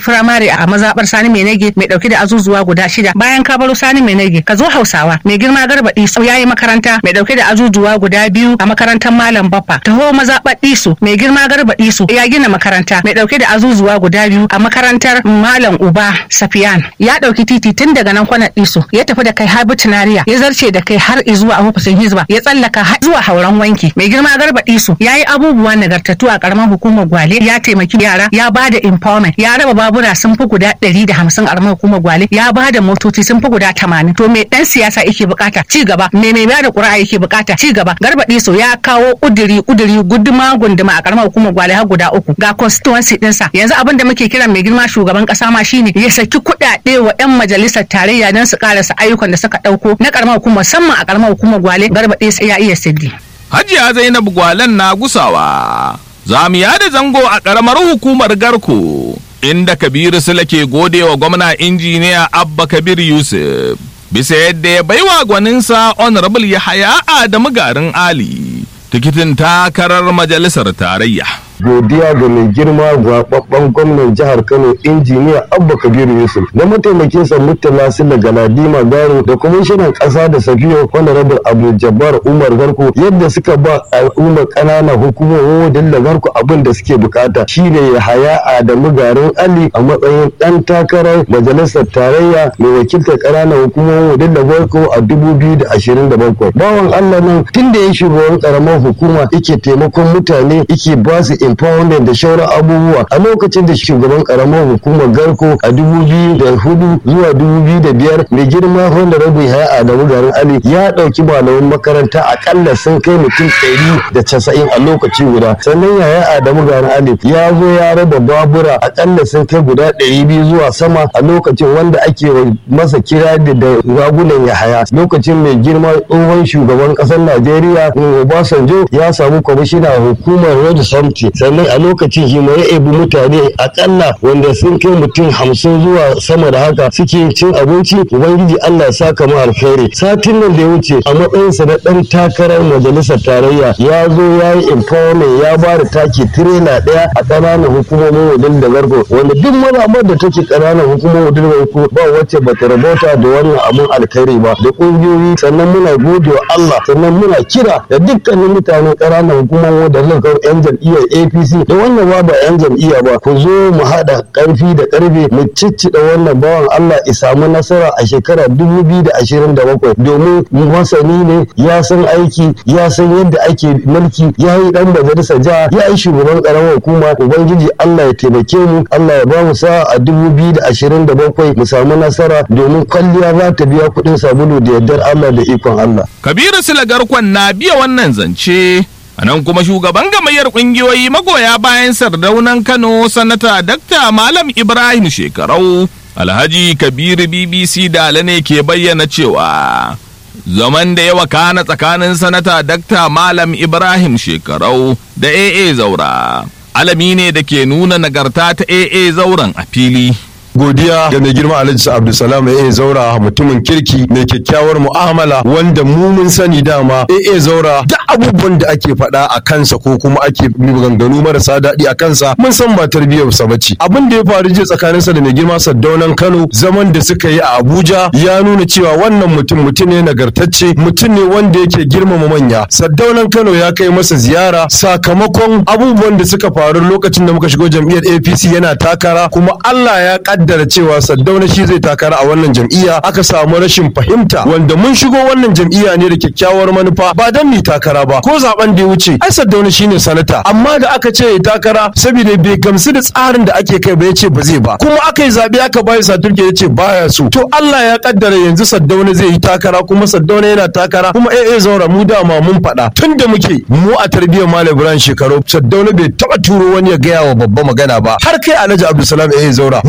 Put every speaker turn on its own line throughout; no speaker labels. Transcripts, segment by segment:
firamare a mazabar Sani Mai Nage mai dauke da azuzuwa guda shida bayan ka baro Sani Mai Nage ka zo Hausawa mai girma Garba Isu ya yi makaranta mai dauke da azuzuwa guda biyu a makarantar Malam Baffa taho mazabar Isu mai girma Garba Isu ya gina makaranta mai dauke da azuzuwa guda biyu a makarantar Malam Uba Safiyan ya dauki titi tun daga nan kwanar Isu ya tafi da kai har Butunariya ya zarce da kai har zuwa ofisin Hizba ya tsallaka har zuwa hauran wanki mai girma Garba Isu ya yi abubuwa nagartattu a karamar hukumar Gwale ya taimaki yara ya ba da empowerment ya raba babura sun fi guda ɗari da hamsin a karamar hukumar Gwale ya ba da motoci sun fi guda tamanin to me dan siyasa yake bukata ci gaba me mai bada ƙuri'a yake bukata ci gaba Garba Isu ya kawo kuduri kuduri guduma gunduma a karamar hukumar Gwale har guda uku ga constituency ɗinsa yanzu abin da muke kiran mai girma shugaban kasa ma shine ya saki kuɗaɗe wa 'yan majalisar tarayya don su karasa ayyukan da suka ɗauko na karamar hukumar musamman a karamar hukumar Gwale Garba Isu ya iya siddi.
Hajiya Zainab Gwalen na gusawa. Za mu yada zango a ƙaramar hukumar Garko, inda Kabiru Sule ke gode wa gwamna injiniya Abba Kabir Yusuf. Bisa yadda ya baiwa gwaninsa Honorable Yahaya Adamu Garin Ali, tikitin takarar majalisar tarayya.
godiya ga mai girma zababben gwamnan jihar kano injiniya abba kabiru yusuf da mataimakinsa murtala sila galadima garo da kwamishinan kasa da safiyo honorable abu jabbar umar garko yadda suka ba al'ummar ƙananan hukumomin da garko abin da suke bukata shine ya haya adamu garin ali a matsayin dan takarar majalisar tarayya mai wakiltar ƙananan hukumomin da garko a dubu biyu da ashirin da bakwai bawan allah nan tun da ya shugaban ƙaramar hukuma yake taimakon mutane yake ba su empowerment da shauran abubuwa a lokacin da shugaban karamar hukumar garko a dubu biyu da hudu zuwa dubu biyu da biyar mai girma honorable haya adamu garin ali ya ɗauki malaman makaranta akalla sun kai mutum ɗari da casa'in a lokaci guda sannan yaya adamu garin ali ya zo ya raba babura akalla sun kai guda ɗari biyu zuwa sama a lokacin wanda ake masa kira da ragunan yahaya lokacin mai girma tsohon shugaban ƙasar najeriya obasanjo ya samu kwamishina hukumar road safety sannan a lokacin shi ya ebi mutane akalla wanda sun kai mutum hamsin zuwa sama da haka suke cin abinci ubangiji allah ya saka mu alkhairi satin nan da ya wuce a matsayinsa na dan takarar majalisar tarayya ya zo ya yi empowerment ya ba da taki tirela daya a ƙananan hukumomin wadin da garko wanda duk mazaɓar da take ƙananan hukumomin wadin da garko ba wacce ba ta rabota da wannan abun alkhairi ba da ƙungiyoyi sannan muna gode wa allah sannan muna kira da dukkanin mutanen ƙananan hukumomin wadin da garko 'yan jam'iyyar apc da wannan ba ba 'yan jam'iyya ba ku zo mu haɗa ƙarfi da ƙarfe mu ciccida wannan bawan allah ya samu nasara a shekarar dubu biyu da ashirin da bakwai domin masani ne ya san aiki ya san yadda ake mulki ya yi ɗan majalisar jiha ya yi shugaban ƙaramar hukuma ubangiji allah ya taimake mu allah ya ba mu sa a dubu biyu da ashirin da bakwai mu samu nasara domin kwalliya za ta biya kuɗin sabulu da yardar allah da ikon allah.
Kabiru Sule Garkon na biya wannan zance. A nan kuma shugaban gamayyar ƙungiyoyi magoya bayan sardaunan Kano sanata Dakta Malam Ibrahim Shekarau Alhaji Kabiru BBC Dala ne ke bayyana cewa zaman da ya wakana tsakanin sanata Dakta Malam Ibrahim Shekarau da AA Zaura. Alami ne da ke nuna nagarta ta AA Zauren a fili.
godiya ga mai girma alhaji abdulsalam ya zaura mutumin kirki mai kyakkyawar mu'amala wanda mu mun sani dama ya zaura duk abubuwan da ake faɗa a kansa ko kuma ake maganganu marasa daɗi a kansa mun san ba tarbiyyar sa bace abin da ya faru jiya tsakaninsa da mai girma saddaunan kano zaman da suka yi a abuja ya nuna cewa wannan mutum mutum ne nagartacce mutum ne wanda yake girmama manya saddaunan kano ya kai masa ziyara sakamakon abubuwan da suka faru lokacin da muka shigo jam'iyyar apc yana takara kuma allah ya kaddara cewa Saddauna shi zai takara a wannan jam'iyya aka samu rashin fahimta wanda mun shigo wannan jam'iyya ne da kyakkyawar manufa ba dan mu takara ba ko zaben da ya wuce ai Saddauna shine sanata amma da aka ce ya takara saboda bai gamsu da tsarin da ake kai ba yace ba zai ba kuma aka yi zabe aka bayi saturke yace baya so to Allah ya kaddara yanzu Saddauna zai yi takara kuma Saddauna yana takara kuma eh eh zaura mu dama mun faɗa tun da muke mu a tarbiyyar Malam Ibrahim shekaru Saddauna bai taba turo wani ya gaya wa babba magana ba har kai Alhaji Abdulsalam eh zaura mu da muke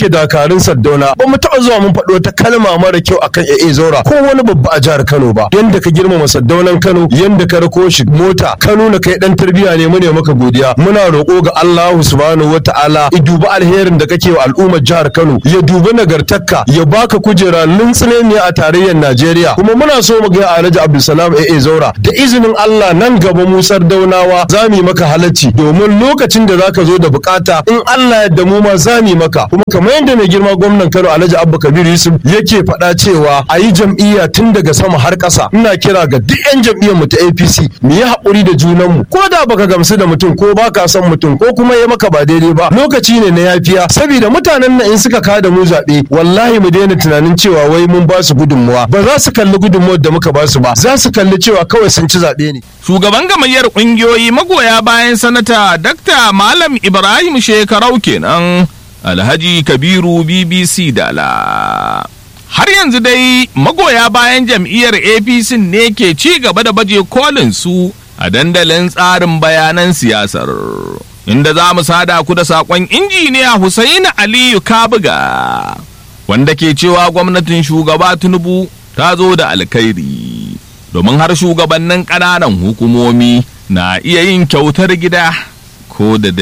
muke dakarun Saddauna ba mu taɓa zuwa mun faɗo wata kalma mara kyau akan AA Zaura ko wani babba a jihar Kano ba yanda ka girmama Saddaunan Kano yanda ka rako shi mota ka nuna kai dan tarbiyya ne mu ne maka godiya muna roƙo ga Allah subhanahu wataala ya dubi alherin da kake wa al'ummar jihar Kano ya dubi nagartakka ya baka kujera lintsine ne a tarayyar Najeriya kuma muna so mu ga Alhaji Abdulsalam AA Zaura da izinin Allah nan gaba Musar Daunawa za mu yi maka halacci domin lokacin da zaka zo da bukata in Allah ya da mu ma za mu yi maka kuma kamar yadda mai girma gwamnan Kano Alhaji Abba Kabir Yusuf yake faɗa cewa a yi jam'iyya tun daga sama har ƙasa ina kira ga duk 'yan jam'iyyar mu ta APC mu yi haƙuri da junanmu ko da baka gamsu da mutum ko baka son mutum ko kuma ya maka ba daidai ba lokaci ne na yafiya saboda mutanen nan in suka kada mu zaɓe wallahi mu daina tunanin cewa wai mun ba su gudunmuwa ba za su kalli gudunmuwar da muka ba su ba za su kalli cewa kawai sun ci zaɓe ne.
Shugaban gamayyar ƙungiyoyi magoya bayan sanata Dakta Malam Ibrahim Shekarau kenan Alhaji Kabiru BBC Dala. Har yanzu dai magoya bayan jam'iyyar APC ne ke ci gaba da baje kolin su a dandalin tsarin bayanan siyasar. Inda za mu sada ku da saƙon injiniya Hussaini Aliyu Kabuga, wanda ke cewa gwamnatin shugaba Tinubu ta zo da alkhairi. Domin har shugabannin ƙananan hukumomi na iya yin kyautar gida ko da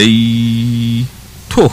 dai to.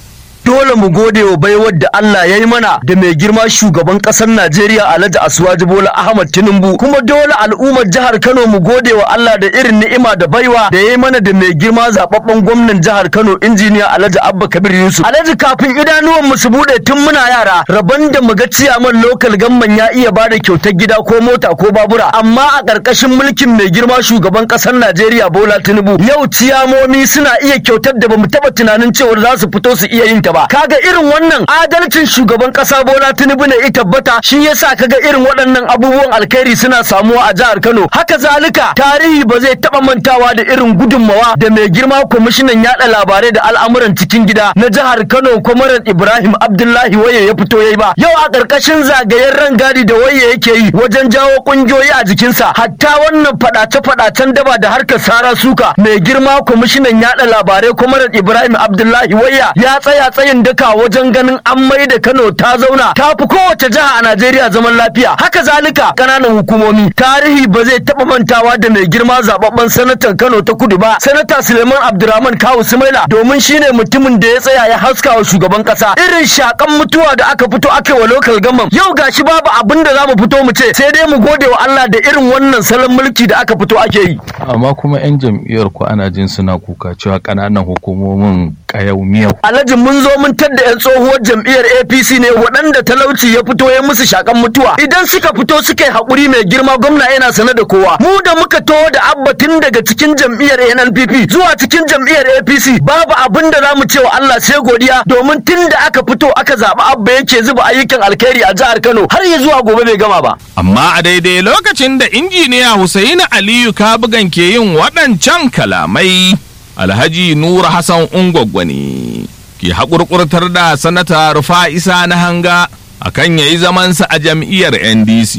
dole mu gode wa baiwar da Allah ya yi mana da mai girma shugaban ƙasar Najeriya Alhaji Asuwaji Bola Ahmad Tinubu kuma dole al'ummar jihar Kano mu gode wa Allah da irin ni'ima da baiwa da ya yi mana da mai girma zababben gwamnan jihar Kano injiniya Alhaji Abba Kabir Yusuf Alhaji kafin idanuwan mu su bude tun muna yara rabon da mu ga ciyaman local gamman ya iya bada kyautar gida ko mota ko babura amma a ƙarƙashin mulkin mai girma shugaban ƙasar Najeriya Bola Tinubu yau ciyamomi suna iya kyautar da bamu taɓa tunanin cewa za su fito su iya yin ta ba kaga irin wannan adalcin shugaban kasa Bola Tinubu ne ya tabbata shi yasa kaga irin waɗannan abubuwan alkhairi suna samuwa a jihar Kano haka zalika tarihi ba zai taba mantawa da irin gudunmawa da mai girma kwamishinan yada labarai da al'amuran cikin gida na jihar Kano kwamaran Ibrahim Abdullahi Waye ya fito yayi ba yau a ƙarƙashin zagayen rangadi da Waye yake yi wajen jawo kungiyoyi a jikinsa hatta wannan fadace-fadacen daba da harkar sara suka mai girma kwamishinan yada labarai kwamaran Ibrahim Abdullahi Waya ya tsaya tsayin daka wajen ganin an mai da Kano ta zauna ta fi kowace jiha a Najeriya zaman lafiya haka zalika kananan hukumomi tarihi ba zai taba mantawa da mai girma zababben sanatan Kano ta Kudu ba sanata Suleiman Abdurrahman Kawu Sumaila domin shine mutumin da ya tsaya ya haska wa shugaban kasa irin shakan mutuwa da aka fito aka wa local government yau gashi babu abin da zamu fito mu ce sai dai mu gode wa Allah da irin wannan salon mulki da aka fito ake yi
amma kuma 'yan jam'iyyar ku ana jin suna kuka cewa ƙananan hukumomin ƙayau miyau
Alhaji mun zo mun tadda 'yan tsohuwar jam'iyyar APC ne waɗanda talauci ya fito ya musu shakan mutuwa idan suka fito suka yi haƙuri mai girma gwamna yana sane da kowa mu da muka taho da abba tun daga cikin jam'iyyar NNPP zuwa cikin jam'iyyar APC babu abin da zamu ce wa Allah sai godiya domin tun da aka fito aka zaɓi abba yake zuba ayyukan alkhairi a jihar Kano har ya zuwa gobe bai gama ba
Amma a daidai lokacin da injiniya Hussaini Aliyu Kabugan ke yin waɗancan kalamai, Alhaji Nura Hassan Ungwaggwani ke haƙurƙurtar da sanata Rufa Isa na hanga a kan ya yi zamansa a jam'iyyar NDC.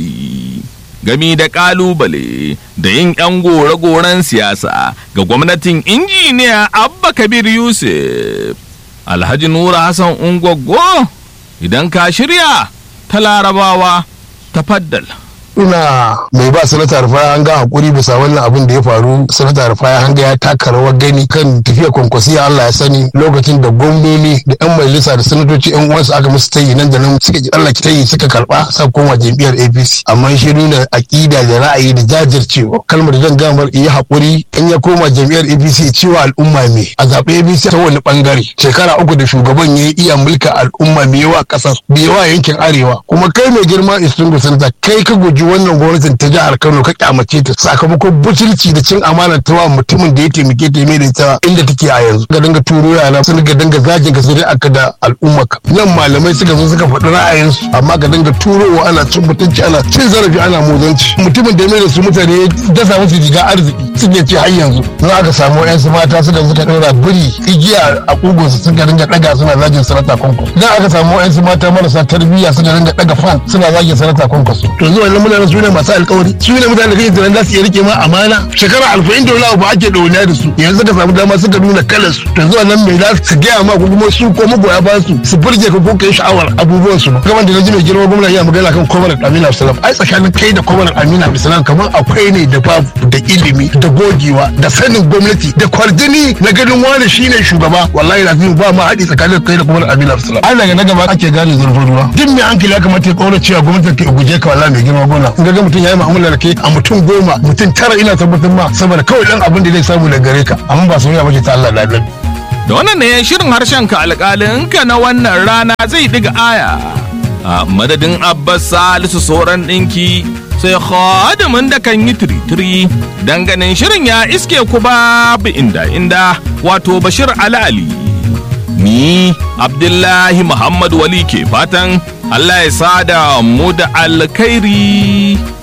Gami da ƙalubale da yin 'yan gore-goren siyasa ga gwamnatin injiniya Abba Kabir Yusuf. Alhaji Nura Hassan Ungwaggo, idan ka shirya ta larabawa. tafaddal.
ina mai ba sanata rufaya hanga hakuri bisa wannan abin da ya faru sanata rufaya hanga ya taka rawar gani kan tafiya kwankwasiya Allah ya sani lokacin da gwamnoni da yan majalisa da sanatoci yan uwansu aka musu tayi nan da nan suka ki Allah tayi suka karba sa koma jam'iyyar APC amma shi nuna akida da ra'ayi da jajircewa kalmar da zan gamar iya hakuri in ya koma jam'iyyar APC cewa al'umma me a zaɓe APC ta wani bangare shekara uku da shugaban ya iya mulka al'umma me yawa kasar me yawa yankin arewa kuma kai mai girma istingu sanata kai ka guji wannan gwamnatin ta jihar Kano ka kyamace ta sakamakon butulci da cin amana ta wa mutumin da ya taimake ta mai da ita inda take a yanzu ga dinga turo yana sun ga dinga zagin ka sai aka da al'ummarka nan malamai suka zo suka faɗi ra'ayinsu amma ka dinga turowa ana cin mutunci ana cin zarafi ana muzanci mutumin da ya mai da su mutane ya dasa musu riga arziki suke ce har yanzu na aka samu yan su mata suka suka ɗora biri igiya a kugunsu suka dinga ɗaga suna zagin sanata kwankwaso idan aka samu yan su mata marasa tarbiyya suka dinga ɗaga fan suna zagin sanata kwankwaso to zuwa nan muna mutanen su ne masu alkawari su ne mutanen da kake tunanin za su iya rike ma amana shekara alfa'in da wani abu ake ɗauniya da su yanzu ka samu dama suka nuna kalar su to zuwa nan mai za su gaya ma ko kuma su ko magoya ba su su burge ka ko kai sha'awar abubuwan su kamar da na ji mai girma gwamna ya magana kan kwamanar amina abdulsalam ai tsakanin kai da kwamanar amina abdulsalam kamar akwai ne da babu da ilimi da gogewa da sanin gwamnati da kwarjini na ganin wani shine shugaba wallahi lazim ba ma haɗi tsakanin kai da kwamanar amina abdulsalam an daga na gaba ake gane zurfin ruwa duk mai hankali ya kamata ya kaura cewa gwamnati ta guje ka wallahi mai girma gwamna in ga mutum ya yi mu'amala da kai a mutum goma mutum tara ina tabbatar ma saboda kawai dan abin da zai samu daga gare ka amma ba soyayya bace ta Allah da Allah
da wannan ne shirin harshen ka alƙalinka na wannan rana zai diga aya a madadin abbas salisu sauran ɗinki sai khadimin da kan yi tiritiri dan ganin shirin ya iske ku babu inda inda wato bashir alali ni abdullahi muhammad wali ke fatan allah ya sada mu da alkhairi